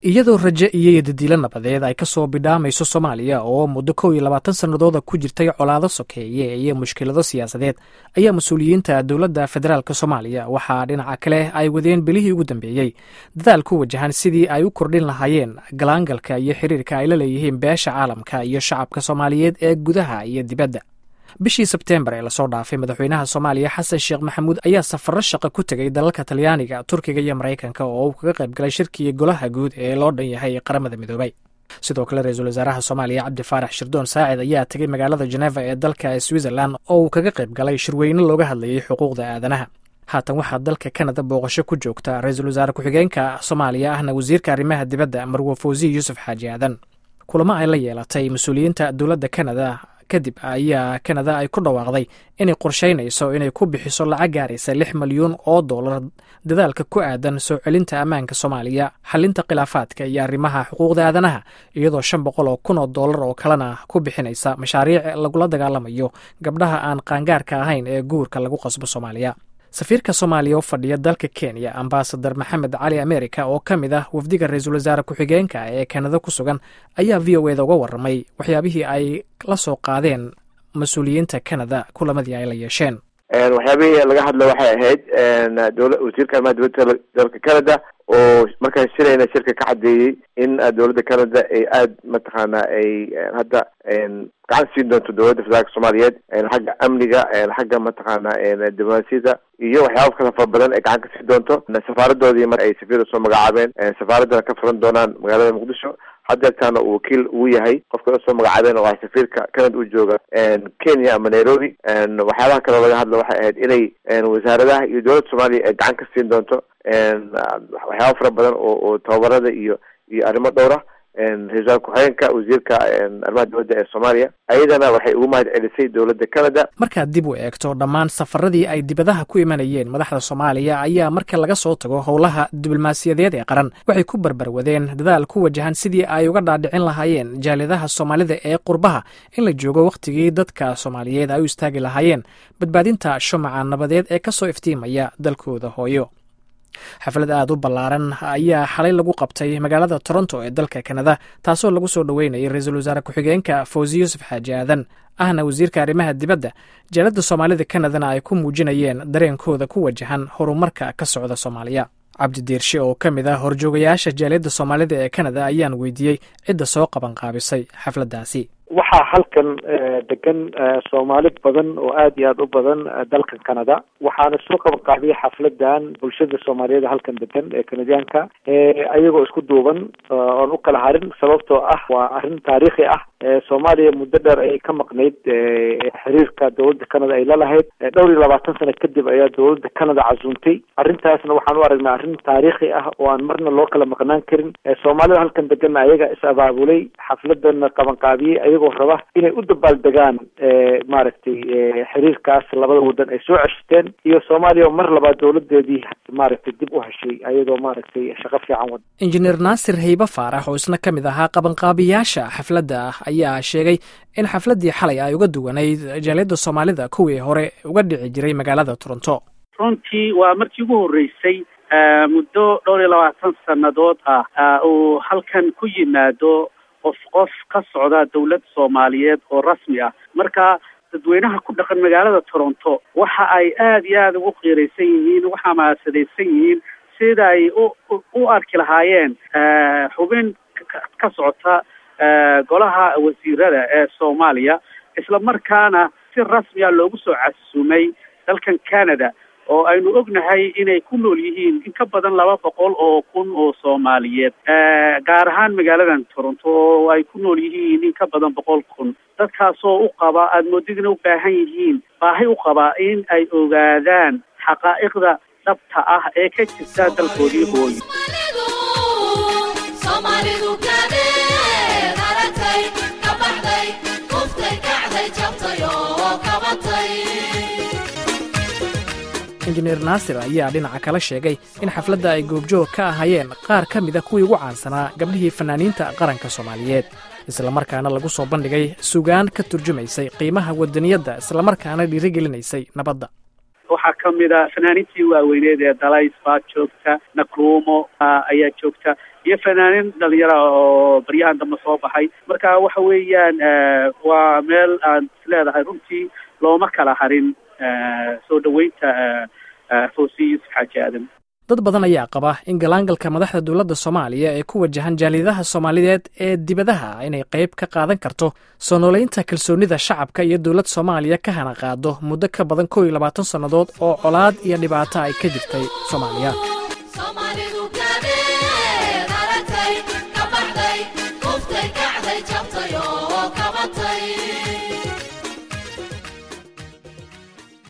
iyadoo raje iyo yadadiilo nabadeed ay ka soo bidhaamayso soomaaliya oo muddo kow iyo labaatan sannadooda ku jirtay colaado sokeeye iyo mushkilado siyaasadeed ayaa mas-uuliyiinta dowladda federaalk soomaaliya waxaa dhinaca kale ay wadeen bilihii ugu dambeeyey dadaal ku wajahan sidii ay u kordhin lahaayeen galaangalka iyo xiriirka ay la leeyihiin beesha caalamka iyo shacabka soomaaliyeed ee gudaha iyo dibadda bishii sebteembar ee lasoo dhaafay madaxweynaha soomaaliya xasan sheekh maxamuud ayaa safarro shaqo ku tegay dalalka talyaaniga turkiga iyo maraykanka oo uu kaga qayb galay shirkii golaha guud ee loo dhan yahay qaramada midoobay sidoo kale ra-iisul wasaaraha soomaaliya cabdi faarax shirdoon saacid ayaa tegay magaalada jeneva ee dalka switzerlan oo uu kaga qayb galay shirweyne looga hadlayay xuquuqda aadanaha haatan waxaa dalka kanada booqasho ku joogta ra-iisul wasaare ku-xigeenka soomaaliya ahna wasiirka arrimaha dibadda marwo fawsiya yuusuf xaaji aadan kulamo ay la yeelatay mas-uuliyiinta dowladda kanada kadib ayaa kanada ay ku dhawaaqday inay qorshaynayso inay ku bixiso lacag gaaraysa lix milyuun oo dollar dadaalka ku aadan soo celinta ammaanka soomaaliya xalinta khilaafaadka iyo arrimaha xuquuqda aadanaha iyadoo shan boqol oo kun oo dollar oo kalena ku bixinaysa mashaariic lagula dagaalamayo gabdhaha aan qaangaarka ahayn ee guurka lagu qasbo soomaaliya safiirka soomaaliya u fadhiya dalka kenya ambasadar maxamed cali america oo ka mid ah wafdiga ra-iisul wasaare ku-xigeenka ee kanada ku sugan ayaa v o eda uga warramay waxyaabihii ay la soo qaadeen mas-uuliyiinta kanada kulamadii ay la yeesheen waxyaabihii laga hadla waxay ahayd wasiirka arrimaha dibadda dalka canada oo markaan shirayna shirka ka caddeeyey in dowladda canada ay aada mataqaana ay hadda gacan siin doonto dowladda federaalka soomaaliyeed xagga amniga xagga mataqaana diblomaasiyada iyo waxyaaba kala fara badan ay gacan ka siin doonto safaaradoodii mar ay safiir soo magacaabeen safaaradana ka furan doonaan magaalada muqdisho hadeertaana uu wakiil ugu yahay qofka soo magacaabeen oo ah safiirka canada u jooga kenya ama nairobi waxyaabaha kaloo laga hadla waxay ahayd inay wasaaradaha iyo dowladda soomaaliya ay gacan ka siin doonto waxyaaba fara badan oo oo tababarada iyo iyo arrimo dhowra ra-isul ku-xigeenka wasiirka arrimaha dibadda ee soomaaliya ayadana waxay ugu mahad celisay dowladda canada markaad dib u eegto dhammaan safaradii ay dibadaha ku imanayeen madaxda soomaaliya ayaa marka laga soo tago howlaha diblomaasiyadeed ee qaran waxay ku barbarwadeen dadaal ku wajahan sidii ay uga dhaadhicin lahaayeen jaaliyadaha soomaalida ee qurbaha in la joogo wakhtigii dadka soomaaliyeed ay u istaagi lahaayeen badbaadinta shumaca nabadeed ee ka soo iftiimaya dalkooda hooyo xaflad aada u ballaaran ayaa xalay lagu qabtay magaalada toronto ee dalka kanada taasoo lagu soo dhoweynayay ra-iisul wasaare ku-xigeenka fawzi yuusuf xaaji aadan ahna wasiirka arrimaha dibadda jaalada soomaalida kanadana ay ku muujinayeen dareenkooda ku wajahan horumarka ka socda soomaaliya cabdi diirshe oo ka mid ah horjoogayaasha jaaliyadda soomaalida ee kanada ayaan weydiiyey cidda soo qabanqaabisay xafladdaasi waxaa halkan degan soomaali badan oo aada iyo aada u badan dalkan canada waxaana soo qabanqaabiyay xafladan bulshada soomaaliyeed halkan degan ee kanadiyaanka ayagoo isku duuban oon u kala harin sababtoo ah waa arrin taariikhi ah soomaaliya muddo dheer ayay ka maqnayd xiriirka dowladda canada ay lalahayd dhowr iyo labaatan sano kadib ayaa dowladda canada casuuntay arrintaasna waxaan u aragnaa arrin taariikhi ah oo aan marna loo kala maqnaan karin soomaalida halkan deganna ayaga is abaabulay xafladana qabanqaabiyey ayagoo raba inay u dabaaldegaan maaragtay xiriirkaas labada wadan ay soo ceshteen iyo soomaaliya mar labaad dowladeedii maaragtay dib u heshay ayadoo maaragtay shaqo fiican wada injineer naasir haybe faarax oo isna ka mid ahaa qabanqaabiyaasha xafladda ah ayaa sheegay in xafladdii xalay ay uga duwanayd jaaliyadda soomaalida kuwii hore uga dhici jiray magaalada toronto runtii waa markii ugu horreysay muddo dhowr iyo labaatan sannadood ah uu halkan ku yimaado qof qof ka socda dawlad soomaaliyeed oo rasmi ah marka dadweynaha ku dhaqan magaalada toronto waxa ay aada iyo aada ugu qiiraysan yihiin ugu xamaasadaysan yihiin sida ay u u arki lahaayeen xubin ka socota golaha wasiirada ee soomaaliya isla markaana si rasmiya loogu soo casuumay dalkan canada oo aynu ognahay inay ku nool yihiin in ka badan laba boqol oo kun oo soomaaliyeed gaar ahaan magaaladan toronto oo ay ku nool yihiin in ka badan boqol kun dadkaasoo u qaba aada moodidina u baahan yihiin baahi u qaba in ay ogaadaan xaqaa'iqda dhabta ah ee ka jirta dalkoodii hooyo injineer naasir ayaa dhinaca kala sheegay in xafladda ay goobjoog ka ahayeen qaar ka mida kuwii ugu caansanaa gabdhihii fanaaniinta qaranka soomaaliyeed islamarkaana lagu soo bandhigay sugaan ka turjumaysay qiimaha wadaniyadda islamarkaana dhiirigelinaysay nabadda waxaa kamid a fanaaniintii waaweyneed ee dalays baa joogta nakruumo ayaa joogta iyo fanaanin dhalinyara oo baryahan dambe soo baxay marka waxa weeyaan waa meel aan isleedahay runtii looma kala harin soo dhaweynta foosiy yuusuf xaaji aadan dad badan ayaa qaba in galaangalka madaxda dowladda soomaaliya ee ku wajahan jaaliyadaha soomaaliyeed ee dibadaha inay qayb ka qaadan karto soo nooleynta kalsoonida shacabka iyo dowlad soomaaliya ka hana qaado muddo ka badan kow iyo labaatan sannadood oo colaad iyo dhibaato ay ka jirtay soomaaliya